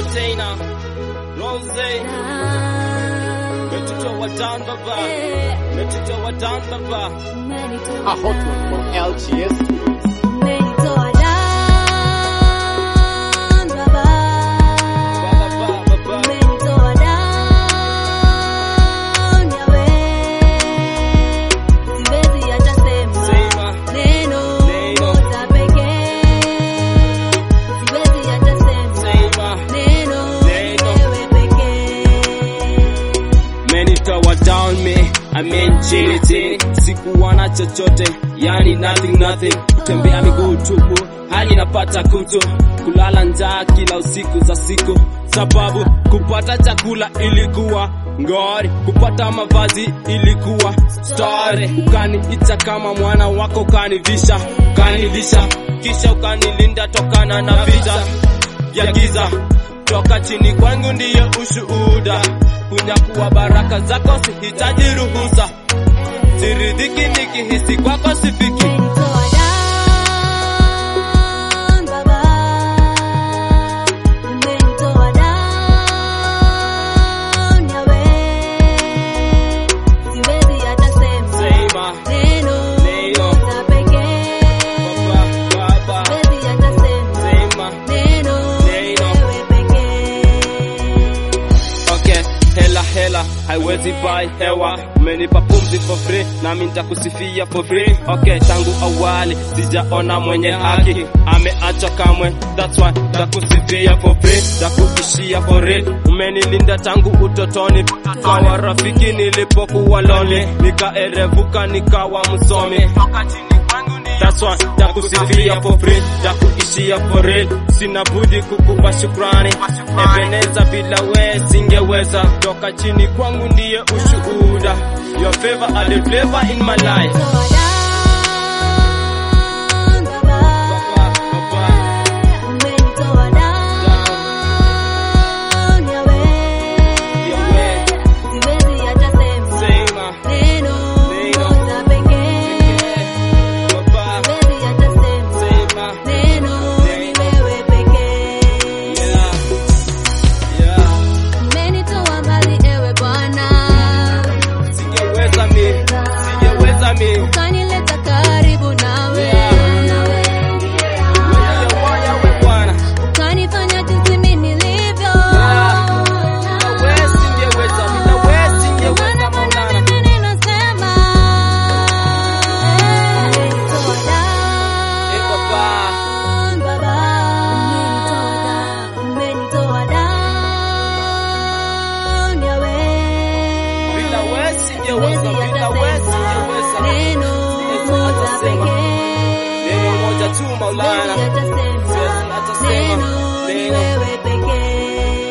entertainer Rose Metutoa down baba Metutoa down baba A hot one from LGS Studios. Baba baba Sema Sema Menitoa down me I mean chini chini Sikuwa na chochote Yani nothing nothing Tembea miguu tupu Hadi napata kutu Kulala njaa kila usiku za siku Sababu kupata chakula ilikuwa ngori Kupata mavazi ilikuwa story Ukaniita kama mwana wako ukanivisha Ukanilisha Kisha ukanilinda tokana na vita vya giza toka chini kwangu ndiye ushuhuda kunyakuwa baraka zako sihitaji ruhusa siridhiki nikihisi kwako sifiki sema neno baba baba sema Okay, hela hela haiwezi buy hewa, umenipa pumzi for free, nami nitakusifia for free. Okay, tangu awali sijaona mwenye haki ameacha kamwe, that's why nitakusifia for free, nitakuishia for real. Umenilinda tangu utotoni, kawa rafiki nilipokuwa lonely, nikaerevuka nikawa msomi That's why takusifia for free, takuishia for real. Sina budi kukupa shukrani, Ebeneza bila we singeweza. Toka chini kwangu ndiye ushuhuda, your favor are the flavor in my life. Baba, baba, yawe, sema, baba, sema, yeah, yeah. Umenitoa mbali ewe Bwana, Singeweza mi, singeweza mi. ukanileta karibu nawe, Yawe, yawe Bwana. ukanifanya jinsi mimi nilivyo. Nawe singeweza, nawe singeweza Maana Bwana Maulana. mimi ninasema, umenitoa Eh, Baba. down, Baba. Umenitoa down, Yahweh. Bila we singeweza, bila we singeweza. Neno moja pekee. Neno moja tu Maulana. Siwezi hata sema. Siwezi hata sema. Neno ni Neno. wewe pekee.